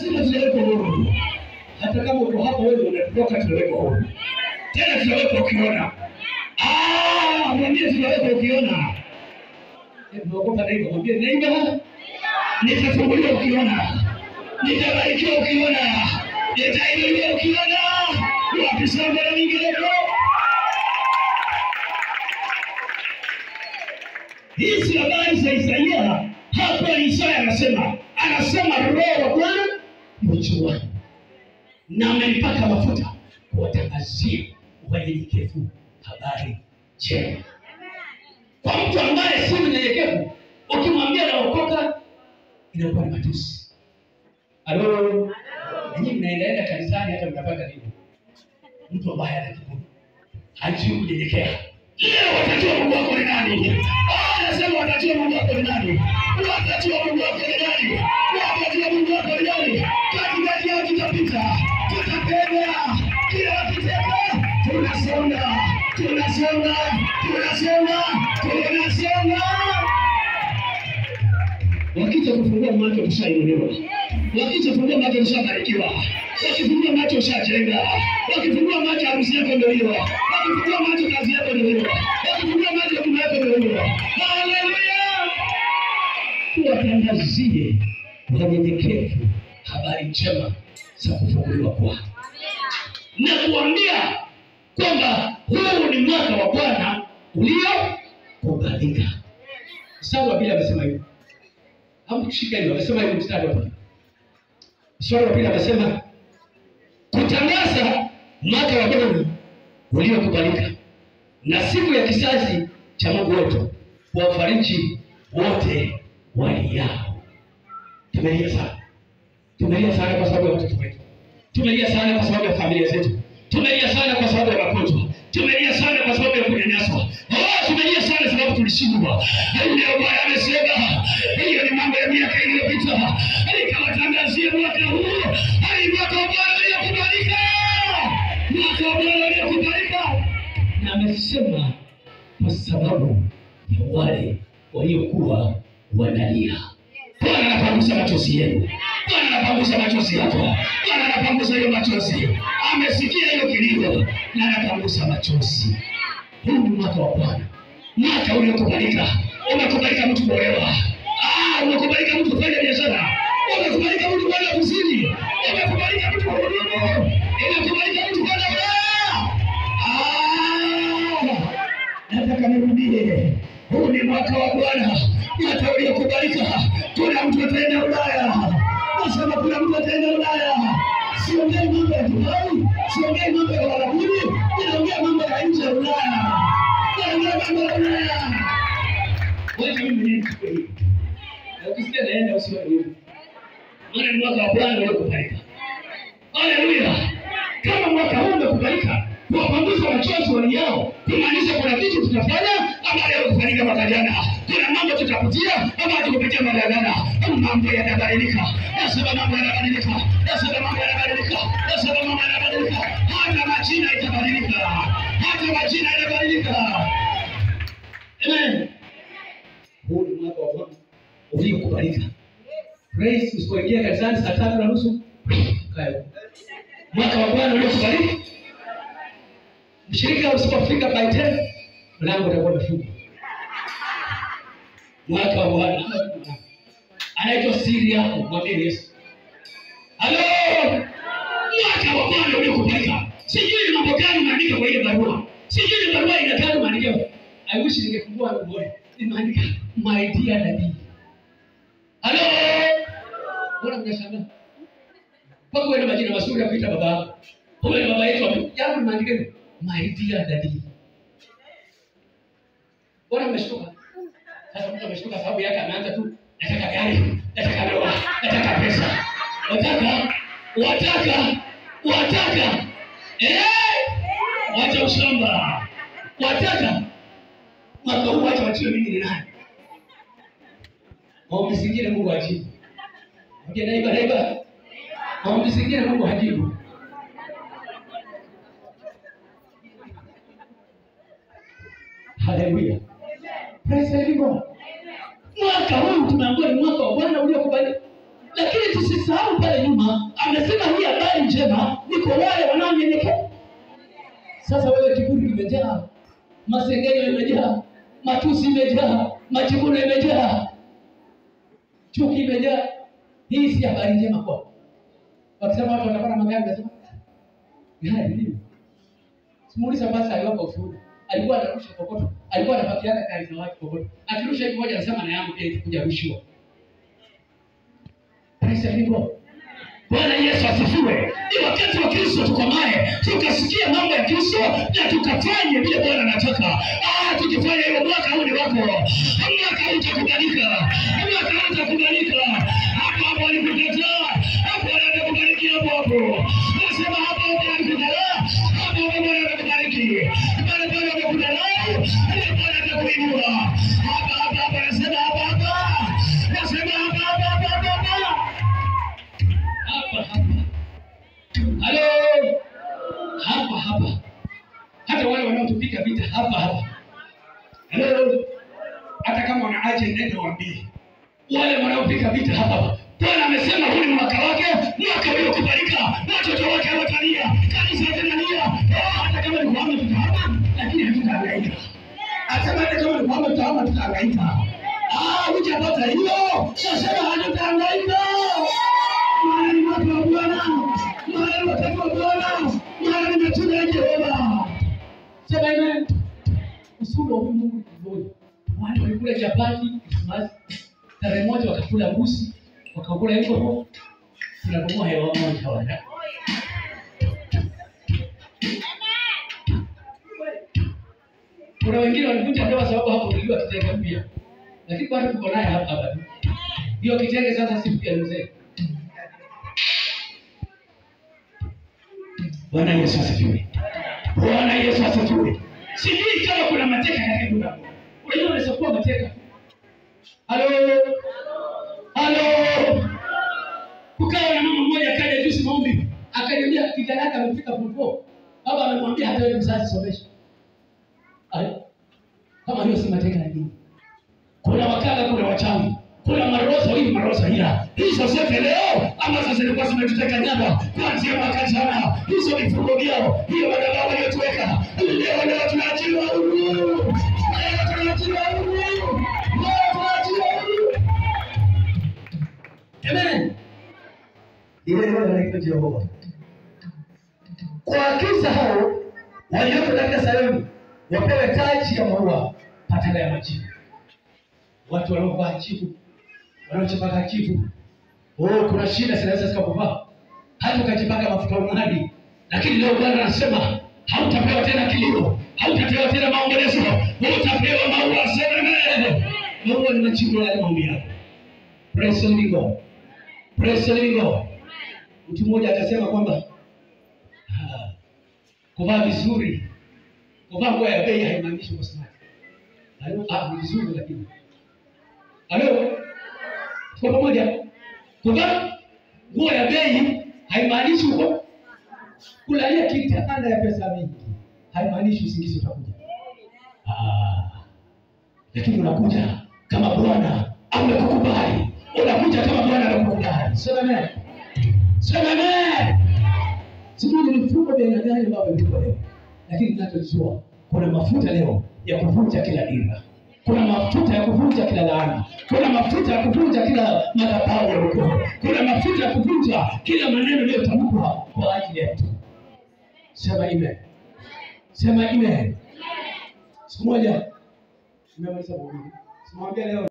lazima tunawekwa huru. Hata kama uko hapo wewe unatoka, tunawekwa huru tena, tunawekwa ukiona. Ah, mwambie tunawekwa ukiona. Eh, Unaogopa neighbor, mwambie neighbor, nitafunguliwa ukiona, nitabarikiwa ukiona, nitainuliwa ukiona. Wapi shamba la mingineyo? Hizi habari za Isaia hapa, Isaya anasema anasema, Roho wa Bwana yu juu wangu na amenipaka mafuta kuwatangazia wanyenyekevu habari njema. Kwa mtu ambaye si mnyenyekevu, ukimwambia naokoka, inakuwa ni matusi. Halo, nanyi mnaendaenda kanisani, hata mnapata nini? Mtu ambaye ana kiburi, hajui kunyenyekea. Leo watajua Mungu wako ni nani. Ah, Anasema watajua Mungu wako ni nani, watajua Mungu wako ni nani, watajua Mungu wako ni nani. Katikati yao tutapita, tutapenya, kila wakiteka, tunasonga, tunasonga, tunasonga, tunasonga. Wakija kufungua macho tushainuliwa, wakija kufungua macho tushabarikiwa, wakifungua macho ushajenga, wakifungua macho harusi yako ndio hiyo, wakifungua macho kazi yako ndio hiyo, wakifungua macho huduma yako ndio hiyo. Haleluya! Tuwatangazie wanyenyekevu habari njema za kufunguliwa kwao na kuambia kwamba huu ni mwaka wa Bwana uliokubalika. Mstari wa pili amesema hivyo hamkushika hivyo, amesema hivyo mstari wa pili. Mstari wa pili amesema kutangaza mwaka wa Bwana uliokubalika na siku ya kizazi cha Mungu wetu, kuwafariji wote waliao. Tumelia sana, tumelia sana kwa sababu ya watoto wetu, tumelia sana kwa sababu ya familia zetu, tumelia sana kwa sababu ya magonjwa, tumelia sana kwa sababu ya kunyanyaswa. Oh, tumelia sana sababu tulishindwa. Leo Bwana amesema hiyo ni mambo ya miaka iliyopita, nikawatangazia mwaka huu hali mwaka wa Bwana uliokubalika, mwaka wa Bwana uliokubalika, na amesema kwa sababu ya wale waliokuwa wanalia. Bwana anapangusa machozi yenu, Bwana anapangusa machozi yako, Bwana anapangusa hiyo machozi. Amesikia hiyo kilio na anapangusa machozi. Huu ni mwaka wa Bwana, mwaka uliokubalika. Umekubalika mtu kuolewa, ah, umekubalika mtu kufanya biashara, umekubalika mtu kwenda kuzini, umekubalika mtu kuhudumu, umekubalika mtu kwenda Ulaya. Ah, nataka nirudie, huu ni mwaka wa Bwana, mwaka uliokubalika. Kuna mtu ataenda Ulaya, nasema kuna mtu ataenda Ulaya. Siongei mambo ya Dubai, siongei mambo ya Uarabuni, ninaongea mambo ya nje ya Ulaya, naongea mambo ya Ulaya. Wewe mimi mwenyewe nichukue hivi. Na ukisikia naenda usiwe hivyo. Maana ni mwaka wa Bwana uliokubalika. Haleluya! Kama mwaka huu umekubalika, kuwapanguza machozi waliao, kumaanisha kuna vitu tutafanya ambavyo havikufanyika mwaka jana. Kuna mambo tutapitia ambayo tukupitia mwaka jana. Mambo yanabadilika, nasema mambo yanabadilika, nasema mambo yanabadilika, nasema mambo yanabadilika. Hata majina itabadilika, hata majina yanabadilika. Amen. Huu ni mwaka wa Bwana uliokubalika. Praise, usipoingia kanisani saa tatu na nusu kae huko mwaka wa Bwana uliokubalika. Mshirika usipofika by 10 mlango utakuwa umefungwa. Mwaka wa Bwana anaitwa siri yako, mwambie Yesu. Halo, mwaka wa Bwana uliokubalika. Sijui ni mambo gani umeandika kwa ile barua, sijui ni barua inataka maandiko. I wish ningefungua uone, nimeandika my dear daddy. Halo, mbona mnashangaa? mpaka uwe na majina mazuri ya kuita baba yako. Uwe na baba yetu wapi? Yangu nimeandika hivi, my dear daddy. Bora mmeshtuka. Sasa mtu ameshtuka sababu yake ameanza tu nataka gari, nataka ndoa, nataka pesa. Wataka, wataka, wataka. Eh? Wacha ushamba. Wataka. Mwaka huu wacha wajue mimi ni nani. Maombi zingine Mungu ajibu. Ongea naiba naiba. Maombi zingine Mungu hajibu. Haleluya. Praise the Lord. Mwaka huu tumeambiwa ni mwaka wa Bwana uliokubalika. lakini tusisahau pale nyuma amesema hii habari njema ni kwa wale wanaonyenyekea sasa wewe kiburi kimejaa masengenyo imejaa matusi imejaa majivuno imejaa chuki imejaa hii si habari njema kwao wakisema watu watapata magari nasema gari nini simuuliza basi aliwapa ushuhuda alikuwa anarusha kokoto alikuwa anapakiana gari za watu kokoto akirusha hivi moja anasema na yangu pia itakuja rushiwa Praise the Lord. Bwana Yesu asifiwe. Ni wakati wa Kristo tukomae, tukasikia mambo ya Kristo na tukafanye vile Bwana anataka. Ah, tukifanya hivyo mwaka huu ni wako, mwaka huu utakubalika, mwaka huu utakubalika. Hapo hapo alikutetea, hapo anakubariki hapo hapo. Nasema hapo hapo alikutetea, hapo hapo Bwana atakubariki. Pale pale amekudharau, pale Bwana atakuinua. Hapa hapa hapa nasema hapa hapa. Nasema hapa hapa hapa hapa. Hapa hapa. Halo. Hapa hapa. Hata wale wanaotupiga vita hapa hapa. Halo. Hata kama wana agenda ndio waambie. Wale wanaopiga vita hapa hapa. Bwana amesema huu ni mwaka wake, mwaka uliokubalika. Watoto wake watalia, kanisa litalia. Oh, hata kama ni kuhama tutahama, lakini hatutahangaika. Asema hata kama ni kuhama tutahama tutahangaika. Ah, hujapata hiyo. Nasema hatutahangaika. Maana ni watu wa Bwana, maana ni watoto wa Bwana, maana ni matunda ya Jehova. Sema amen. Usuru wa huyu Mungu ni mmoja. Wale walikula chapati Krismasi, tarehe moja wakakula mbuzi, wakakula hivyo, tunabomoa hewa moja wana. Kuna wengine walivunja ndoa sababu hapo tuliwa kitenge mpya, lakini bado tuko naye hapa hapa. tu. Hiyo kitenge sasa si mpya mzee. Bwana Yesu asifiwe. Bwana Yesu asifiwe. Sijui kama kuna mateka katika nyumba yako. Unajua unaweza kuwa mateka. Halo. Halo. Kukawa na mama mmoja akaja juzi maombi, akaniambia kijana yake amefika form four. Baba amemwambia hata wewe mzazi somesha. Ai. Kama hiyo si mateka ya dini. Kuna wakala, kuna wachawi, kuna marosa hii marosa ila hizo zote leo ambazo zilikuwa zimetuteka nyara kuanzia mwaka jana, hizo vifungo vyao, hiyo madhabahu waliotuweka leo, leo tunaachiwa huru, leo tunaachiwa huru, leo tunaachiwa huru. Amen. Ile ndio anaitwa Jehova. Kwa kisa hao walioko katika Sayuni wapewe taji ya maua patana ya majivu watu wanaovaa chifu wanaochipaka chifu. Oh, kuna shida zinaweza zikakuvaa hata ukajipaka mafuta umadi, lakini leo Bwana anasema hautapewa tena kilio, hautapewa tena maombolezo, utapewa maua. Sema amen. Maua ni majibu ya yale maombi yako. Praise the living God. Praise the living God. Mtu mmoja akasema kwamba ah, kuvaa vizuri, kuvaa nguo ya bei haimaanishi uko smart. Hayo ah, ni vizuri lakini Halo? Tuko pamoja? Kuvaa nguo ya bei haimaanishi uko kulalia kitanda ya pesa mingi. Haimaanishi usingizi utakuja. Ah. Lakini unakuja kama Bwana amekukubali. Unakuja kama Bwana amekukubali. Sema amen. Sema amen. Sijui ni mifumo vya aina gani ambavyo viko leo. Lakini tunachojua kuna mafuta leo ya kuvunja kila dira kuna mafuta ya kuvunja kila laana, kuna mafuta ya kuvunja kila madhabahu ya ukoo, kuna mafuta ya kuvunja kila maneno yaliyotamkwa kwa ajili yetu. Sema amen, sema amen. Siku moja nimemaliza mahubiri, simwambia leo